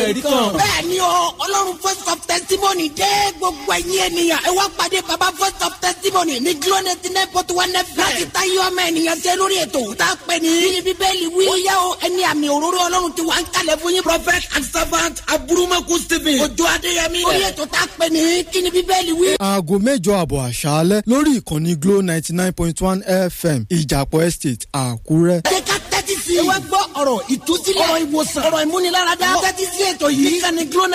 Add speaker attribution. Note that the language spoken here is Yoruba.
Speaker 1: ẹ̀rí kan.
Speaker 2: bẹ́ẹ̀ ni o ọlọ́run first of testimony dé gbogbo ẹ̀yin ènìyàn ẹ wá pàdé baba first of testimony ní glo ninety nine point one fm láti ta yọ ọmọ ènìyàn ṣe lórí ètò tá a pè ní bíi bíbélì wí. ó yá o ẹni àmì òróró ọlọ́run ti wà ń kalẹ̀ fún yín. prophet and servant aburumaku stephen ojú adéyẹmí. orí ètò tá a pè ní kí ni bíbélì wí.
Speaker 3: aago mẹ́jọ àbọ̀ àṣálẹ́ lórí ìkànnì glo ninety nine point one fm ìjàpọ̀ estate àkúrẹ́.
Speaker 2: ẹ ká tẹ́tí sí i. ẹ wá gbọ́ ọ̀rọ̀ ìtúsílẹ̀ ọ̀rọ̀ ìwòsàn ọ̀rọ̀ ìmúniláradá. tẹ́tí sí ètò yìí. ìkànnì glo